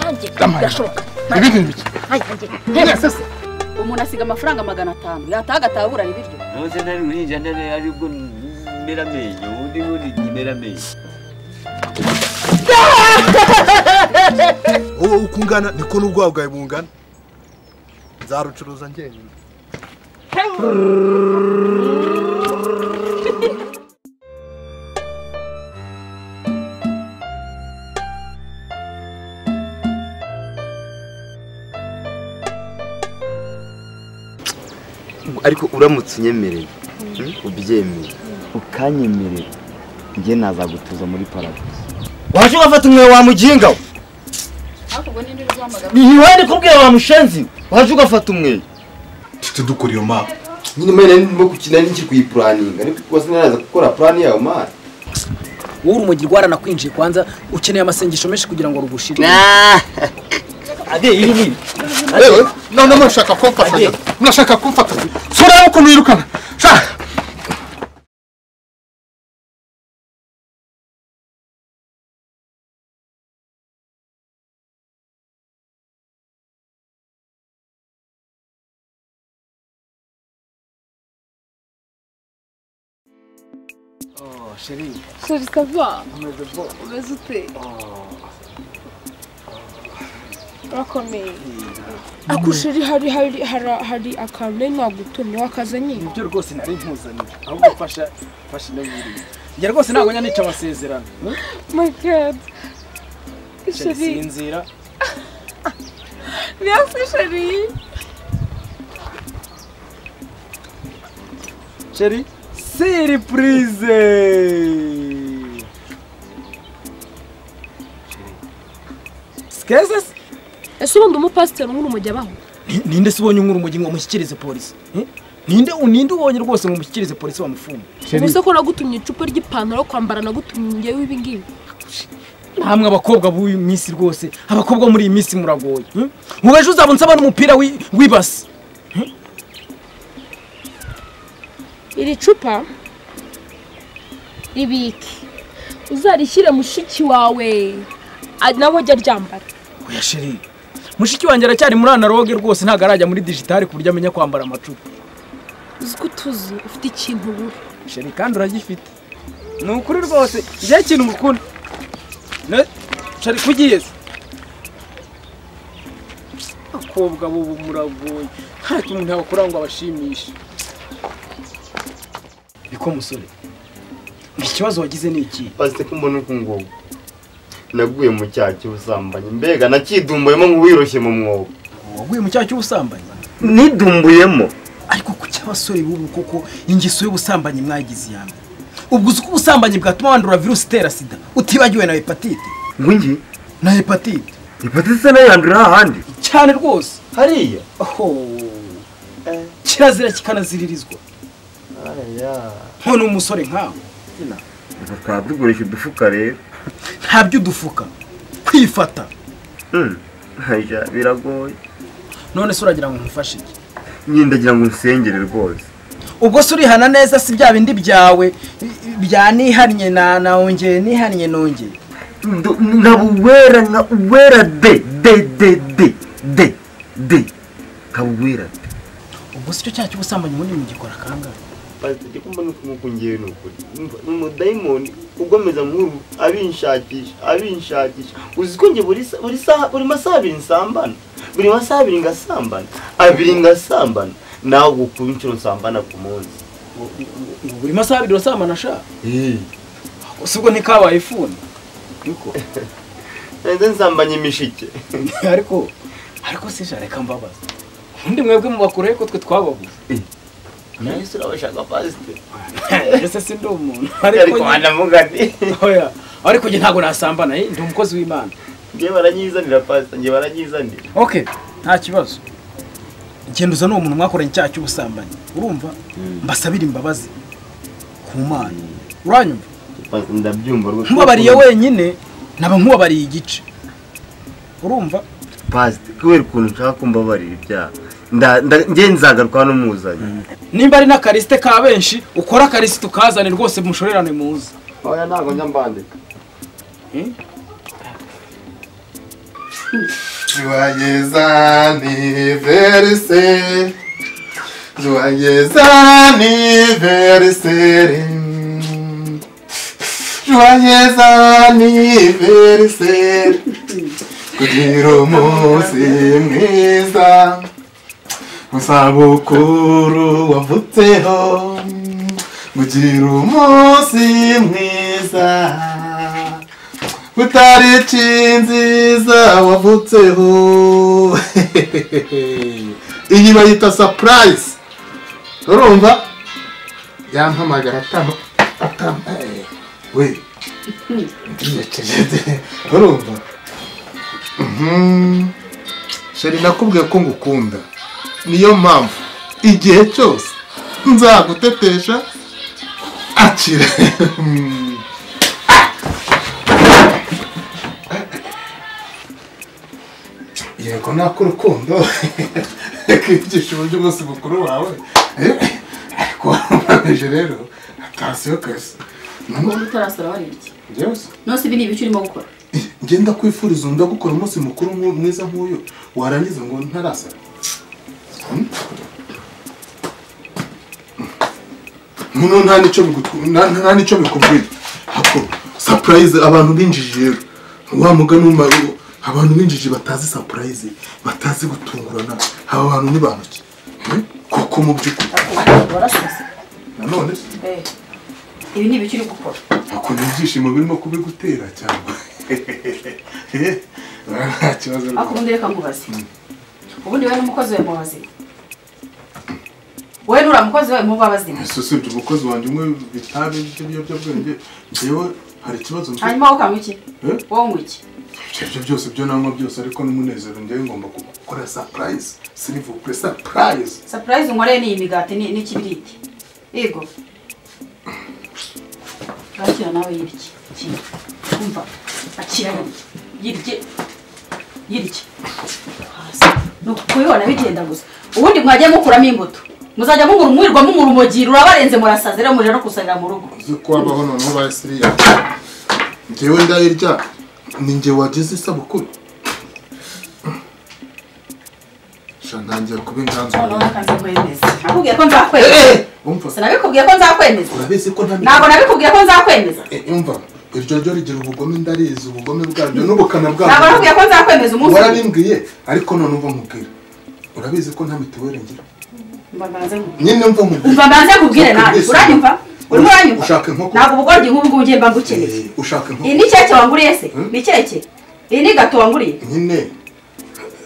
nanjye birashoboka ibindi ni bike Ay, nanjye mwese se umuntu asiga amafaranga magana atanu yataha agataburana ibiryo ntuze ntari uhinja ntari aribwo mera amenyo undi wundi mera amenyo wowe uko ungana niko n'ubwabo bwawe bungana nzarucuruza njyenyine ariko uramutse unyemereye ubyemeye ukanyemerera njye nazagutuza muri paradizo waje ugafata umwe wa muginga we ariko ubwo ninde uri guhamagara niwe ndi kubwira wa mushenzi waje ugafata umwe tujye dukora iyo mapa nyine mwe nari ndimo gukina n'iki kuyipuraninga ariko wasi naraza gukora purani yawe mara wowe urumogi rwaranakwinjiye kwanza ukeneye amasengesho menshi kugira ngo rugushire ade iyi ni yewe none murashaka kumfatanya murashaka kumfatanya sureba ukuntu yirukana shaka Chérie, ça va Umeze ute urakomeye ako sheri hari hari hara- hari akantu nari nagutumye wakazanye nibyo rwose nari mpuzaniye ahubwo mfasha mfasha inabiriye njye rwose ntabwo njya nica amasezerano my god Sheri, sheri sinzira merci sheri sheri siripurize sikeze se ese ubundi umupasiteri nk'uru mujya abaho Ni- ninde se ubonye nk'urumogi ngo amushyikirize polisi Eh? ninde ninde ubonye rwose ngo amushyikirize polisi bamufunge ubuse ko nagutumye icupa ry'ipantaro yo kwambara nagutumye ngewe ibi ngibi namwe abakobwa b'uyu minsi rwose abakobwa bo muri iyi minsi muragoye hmm? mu bejo uzaba nsaba n'umupira wi- w'ibasi iri cupa ribike uzarishyire mushiki wawe a- nawe ajya aryambara oya sheri mushiki wanjye aracyari muri analoge rwose ntabwo arajya muri digitali ku buryo amenya kwambara amacupa uzi ko utuzi ufite ikintu ubura sheri kandi uragifite ni ukuri rwose igihe kintu mukunda Ne- sheri kugiye se abakobwa b'ubu muragoye nta kintu ntabakora ngo abashimishe niko musore ikibazo wagize ni ikihe pasite ko mbona uku ngubu naguye mu cyaha cy'ubusambanyi mbega nakidumboyemo nk'uwiroshye mu mwobo waguye mu cyaha cy'ubusambanyi nidumbuyemo ariko ku cy'abasore b'ubu koko ingeso y'ubusambanyi mwagize iya mbere ubwo uzi ko ubusambanyi bwatuma wandura virusi itera sida utibagiwe na hepatite nkungi na hepatite ipatisi nayo yandura ahandi cyane rwose hariya oho kirazira kikanaziririzwa none umusore nkawe tukaba tugurisha udufuka rero ntabyo udufuka kwifata hajya biragoye none se uragira ngo nkufashe iki nyine ndagira ngo unsengere rwose ubwo se urihana neza si bya bindi byawe bya nihannye na nawongeye nihannye nongeye Ndu- nkaba uwera nka uwera de de de de de de nkaba uwera de ubwo si cyo cyaha cy'ubusambanyi ubundi mugikora kangahe pasiteri ko mbona nk'uko ngewe ni ukuri ni umudayimoni ugomeza nk'uru abinshakisha abinshakisha uzi ko njye buri sa- buri saha buri masaha abiri nsambana buri masaha abiri ngasambana abiri ngasambana nawe gukura inshuro nsambana ku munsi buri masaha abiri urasambana ashaka gusa ubwo ntikabaye ifuni niko nahise nsambanya imishike ariko ariko se jana reka mbabaza ubundi mwebwe mubakuraho ko twe twababuze nahise urabashaka pasiteri ese si ndi umuntu ariko ariko njye- wanamugane oya ariko njye ntabwo nasambana eh, ndi umukozi w'imana njye baranyizanira pasiteri njye baranyizanira okay nta kibazo genda uzane uwo muntu mwakoranye icyaha cy'ubusambanyi urumva mbasabire imbabazi ku mana uranyumva ndabyumva rwose nkubabariye wenyine naba nkubabariye igice urumva pasite kubera ukuntu nshaka ko mbabarira ibyaha nda- nda- njye nzagaruka hano muzanye nimba ari n'akarisite ka benshi ukora akarisite ukazane rwose mushorerane muze oya ntabwo njya mbandika Joyeux anniversaire. Joyeux anniversaire. Joyeux anniversaire. Kugira umunsi mwiza. Musabukuru wavutseho. Kugira umunsi mwiza. utariki nziza wavutseho iyi bayita sapurayisi urumva yampamagara atama atama eh, we ndiyekeje urumva Mhm. sheri nakubwiye ko ngukunda niyo mpamvu igihe cyose nzagutetesha akire yego nako urukundo kwigisha uburyo bwose bukuru wawe eh, ariko waramubajije rero atasiyo kazi ukuntu utarasara wariye iki byose none se ibi ni ibiki urimo gukora ngenda kwifuriza undi agukora umunsi mukuru nk'u- mwiza nk'uyu warangiza ngo ntarasara Hmm? muno nta n'icyo bigu- nta- nta n'icyo bikubwira ako sapurayizi abantu b'injiji rero wa mugani w'umumaro abantu b'injiji batazi sapurayizi batazi gutungurana aba bantu ni bantu ki Hmm? kuko mu by'ukuri warasaze nanone ibi ni ibiki uri gukora ako ni ibyishimo birimo kubigutera cyangwa nta kibazo ariko ubundi reka nkubaze ubundi wowe n'umukozi we muba bazima wowe n'uriya mukozi we muba bazima ese usibye umukozi wanjye umwe bitabi by'ibiyobyabwenge njyewe hari ikibazo mfite hanyuma wowe ukanywa iki wowe unywa iki ibyo byo byose byo nanywa byose ariko n'umunezero njyewe ngomba gukora surprise silivupure surprise sapurayizi unkoreye ni iyi migati ni- n'ikibiriti yego akira nawe yirye kira umva akira yirye yirye yirye hasi ni ukubibona bigenda gusa ubundi mwajya mukuramo imbuto muzajya mungura umwirirwa mungura umugira urabarenze murasaza rero muje no kusarira mu rugo uzi ko wabaho noneho ubaye siriya njyewe ndayirya ni njye wagize isabukuru sha ntangiye kuba inganzo noneho nkanzakwemeza nakubwiye ko nzakwemeza Eh, umva sinabikubwiye ko nzakwemeza urabizi ko nta ntabwo nabikubwiye ko nzakwemeza Eh, umva iryo ryo rigira ubugome ndarizi ubugome bwabyo n'ubukana ntabwo bwabyo nakubwiye ko nzakwemeza umunsi umwe warabimbwiye ariko none umva nkubwira urabizi ko nta mituweli ngira mba mbanze mu nyine umva nkubwira umva mbanze nkubwire nawe uranyumva urimo uranyumva Ushaka inkoko? ntabwo ubugoryi nk'ubu ngubu ngiye mba ngukeneye Eh, ushaka iyi inkoko ni keke wanguriye se Hmm? ni keke iyi ni gato wanguriye nyine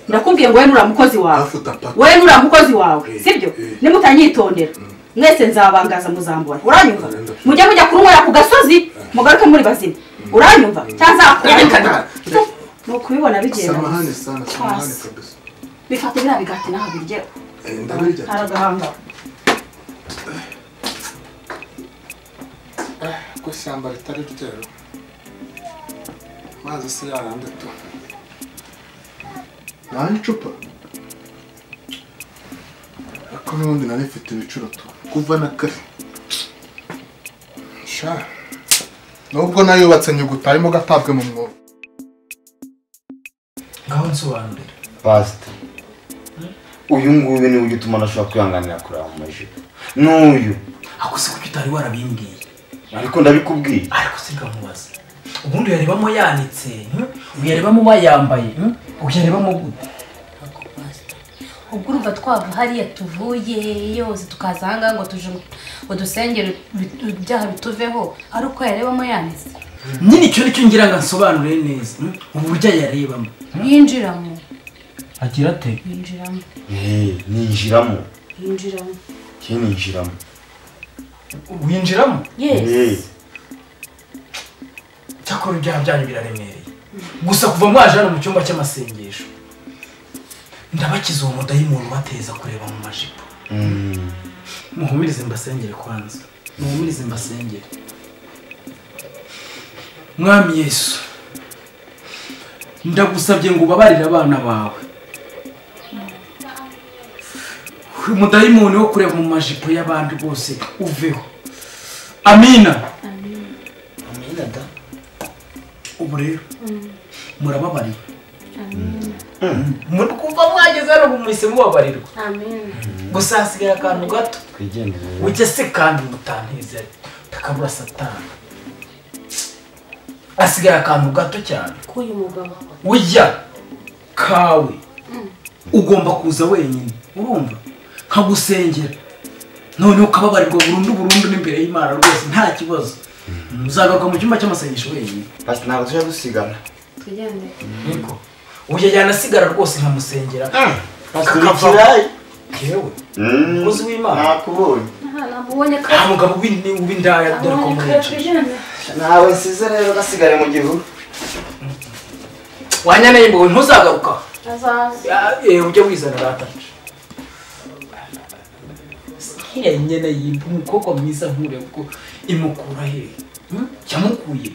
ndakubwiye ngo wowe nura mukozi wawe hafi utapaka wowe nura mukozi wawe Eh, sibyo eh. nimutanyitondera mwese nzabangaza muzambura uranyumva Uranyumva. mujya mujya kunywera ku gasozi mugaruke muri bazima uranyumva cyangwa nzakurikana ni ukubibona bigenda samahane sana samahane Hasi. kabisa bifata biriya bigati naho biryeho Eh, ndabirya hari agahanga ko ishyamba ritari ryero amazi si yarandatu ntahe icupa ariko n'ubundi nari mfite ibicuro tu kuva na kare sha nubwo nayubatse nyuguta arimo gatabwe mu mwobo ngaho nsobanurira pasita uyu nguyu niwe ujya utuma ntashobora kwihanganira kureba mu majipo n'uyu ako si kuki utari warabimbwiye ariko ndabikubwiye ariko singamubaza ubundi uyarebamo yanitse hmm? uyarebamo bayambaye hmm? uyarebamo gute ubwo urumva twava hariya tuvuye yose tukaza ahangaha ngo tuje ngo dusengere bit- ibyaha bituveho ari uko yarebamo yanitse nyine icyo nicyo ngira ngo ansobanurire neza hmm? uburyo ayarebamo yinjiramo agira ate yinjiramo eee ninjiramo yinjiramo njye ninjiramo winjiramo yes eee cyakora ibyaha byanyu biraremereye gusa kuva mwaje hano mu cyumba cy'amasengesho ndabakiza uwo mudayimoni ubateza kureba mu majipo muhumurize mbasengere kwanza muhumurize mbasengere mwami yesu ndagusabye ngo ubabarire abana bawe umudayimoni wo kureba mu majipo y'abandi bose uveho amina amina da ubu rero murababariwe Amen. muri kuva mwageze hano mwese mubabarirwa amen gusa hasigaye akantu gato twigendere ujye se kandi mutanteze takabura satani hasigaye akantu gato cyane k'uyu mugabo ujya kawe ugomba kuza wenyine urumva nkagusengera noneho ukababarirwa burundu burundu n'imbere y'imana rwose nta kibazo uzagaruka mu cyumba cy'amasengesho wenyine basi ntabwo tujya dusigana tugendere niko ujya yanasigara rwose nkamusengera ikirayi. yewe umukozi w'imana nakubonye nta namubonye nta mugabo w'ini- w'indaya dore ko mwica ntawe nsize rero gasigare mu gihuru wanyaneye imbowe ntuzagaruka azaza Eh, ujye wizana ratacu nk'iya nyene yimba umukobwa mwiza nkure kuko imukura he yamukuye